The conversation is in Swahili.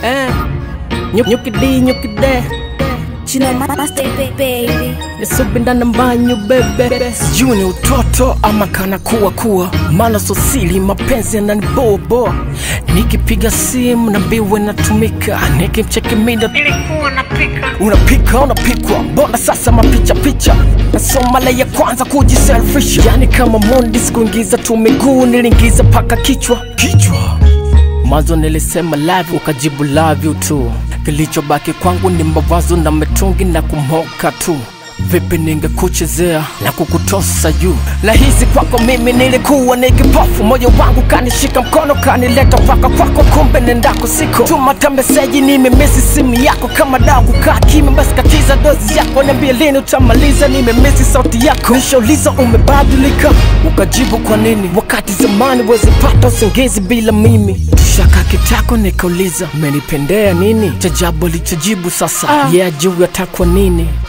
eh. Nyuk- nyukidi nyukide Chino master baby. nisubinda na mbanyu bebe sijui ni utoto ama kana kuwa kuwa maana sosili mapenzi yananibobo nikipiga simu na mbiwe natumika nikimcheki mida unapika unapikwa mbona sasa mapicha picha nasomala ya kwanza kujiselfisha yani kama mondi sikuingiza tu miguu niliingiza paka kichwa kichwa mwanzo nilisema love ukajibu love you tu kilichobaki kwangu ni mawazo na mitungi na kumoka tu vipi ningekuchezea na kukutosa juu lahisi kwako mimi nilikuwa ni kipofu moyo wangu kanishika mkono kanileta mpaka kwako kumbe nendako siko tumata meseji nimemisi simu yako kama dawa kukaa kimya basi katiza dozi yako niambie lini utamaliza nimemisi sauti yako nishauliza umebadilika ukajibu kwa nini wakati zamani wezipata usingizi bila mimi tushaka kitako nikauliza umenipendea nini chajabu alichojibu sasa ah. yeah juu yatakwa nini